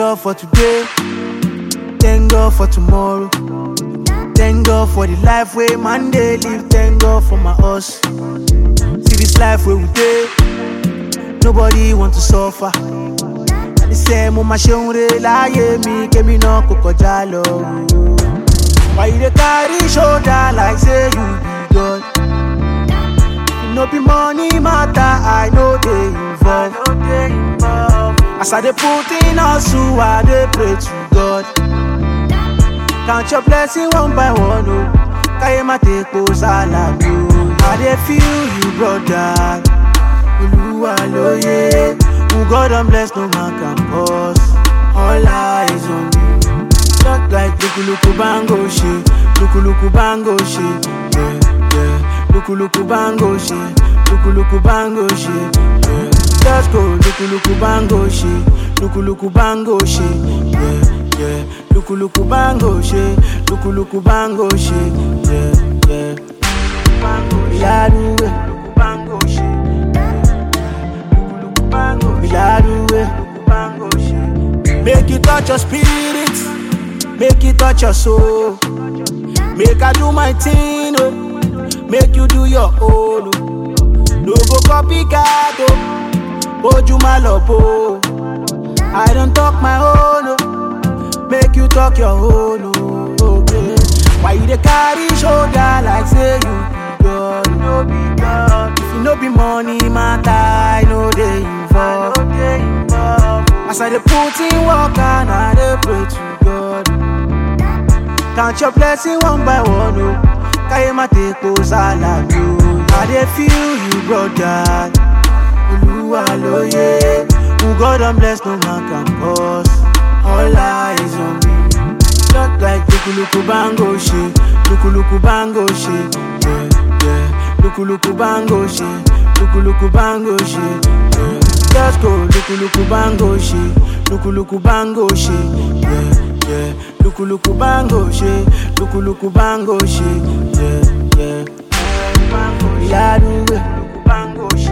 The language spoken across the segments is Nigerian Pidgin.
God for today. Thank God for tomorrow. Thank God for the life way man dey live. Thank God for my us. See this life where we dey. Nobody want to suffer. Àní sẹ́ mo máa ṣeun re láyé mi kémi náà kò kọjá lọ. Why you dey carry shoulder like say you be God? If no be money matter, I no dey involve. As I dey put in hustle, I dey pray to God. Count your blessing one by one, oh. Káyé má tepo sálàbí o. I dey feel you, brother. Olúwa lóye. Who God don bless, no man can cause. All eyes on you. Just like lukuluku bango ṣe, lukuluku bango ṣe, yeah, yeah. Lukuluku bango ṣe, lukuluku bango ṣe, yeah. Just go lukuluku bango ṣe, lukuluku bango ṣe, yeah, yeah. Lukuluku bango ṣe, lukuluku bango ṣe, yeah, yeah. Ìyáruwe, bango ṣe, lukuluku bango ṣe, ìyáruwe, bango ṣe. Make it touch your spirit. Make it touch your soul. Make I do my thing, oh. Make you do your own, oh. No go copycat, oh. Ojú má lọ bò, oh. I don't talk my own, oh. Make you talk your own, oh. Okay. Why you dey carry shoulder like say you be God? You no be God. If you no be money matter, I no dey involve. As I dey put in work and I dey pray to God. Count your blessing one by one, oh. Káyé má tepo sálàbí o. I dey feel you, brother. Olúwa lóye. Who God don bless, no man can cause. All eyes on me. Just like lukuluku bango ṣe, lukuluku bango ṣe, yeah, yeah. Lukuluku bango ṣe, lukuluku bango ṣe, yeah. Just go lukuluku bango ṣe, lukuluku bango ṣe, yeah, yeah. Lukuluku bango ṣe, lukuluku bango ṣe, yeah, yeah. Ìyáruwe, bango ṣe,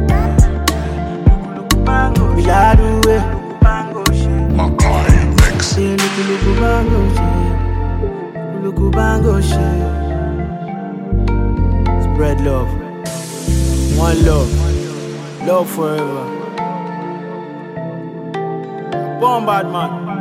lukuluku bango ṣe, ìyáruwe, bango ṣe. Makai Mix. Say lukuluku bango ṣe, lukuluku bango ṣe. Spread love, one love, love forever. Bomb bad man.